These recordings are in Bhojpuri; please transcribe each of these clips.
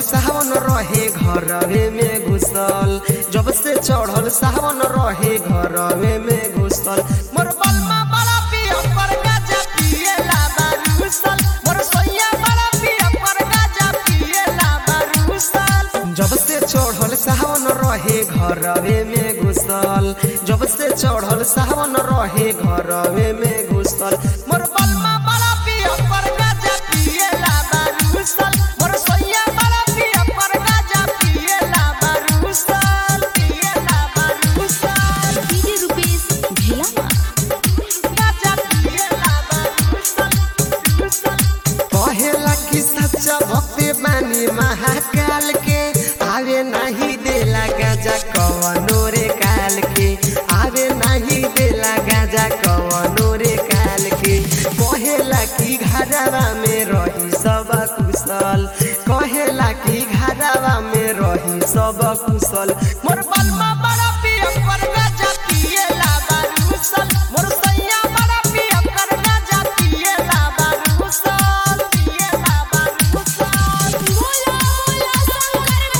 सावन रहे घरवे में घुसल जब से चढ़ल सावन रहे घरवे में घुसल मोर बलमा बड़ा पिया पर गाजा पिएला बारूसल मोर सोइया बड़ा पिया पर गाजा पिएला बारूसल जब से चढ़ल सावन रहे घरवे में घुसल जब से चढ़ल सावन रहे घरवे में घुसल मोर बलमा बड़ा पिया पर गाजा पिएला बारूसल मोर सोइया बड़ा पिया पर गाजा पिएला बारूसल पिएला बारूसल डीजे रुपेश भेलामा गाजा पिएला बारूसल कहेला कि सच्चा भक्ति बानी महाकाल के आवे नहीं देला गाजा कवनो रे काल के आवे नहीं देला गाजा कवनो रे काल के कहेला कि घरवा में रही सब कुशल कहेला कि घरवा में रही सब कुशल मोर बलमा बड़ा पिया पर गाजा पिएला बारूसल मोर सैया बड़ा पिया कर गाजा पिएला बारूसल पिएला बारूसल बोला बोला शंकर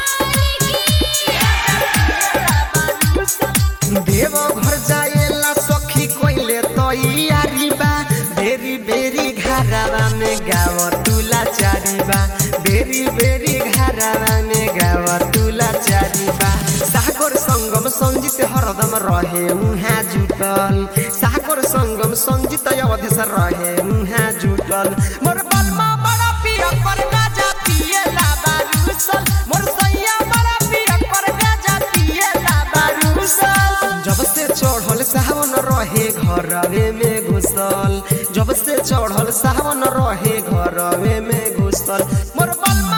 भगवान की देव घर जाएला सखी कोइले तैयारी बा बेरी बेरी घरवा में गाव तुला चारी बा बेरी बेरी घरवा में गाव तुला चारी बा सागर संगम संजित हरदम रहे उहाँ जुटल सागर संगम संजित अवधेश रहे उहाँ जुटल मोर बलमा बड़ा पिया पर गाजा पिएला बारूसल मोर सैया बड़ा पिया पर गाजा पिएला बारूसल जब से चढ़ल सावन रहे घरवे में घुसल जब से चढ़ल सावन रहे घरवे में घुसल मोर बलमा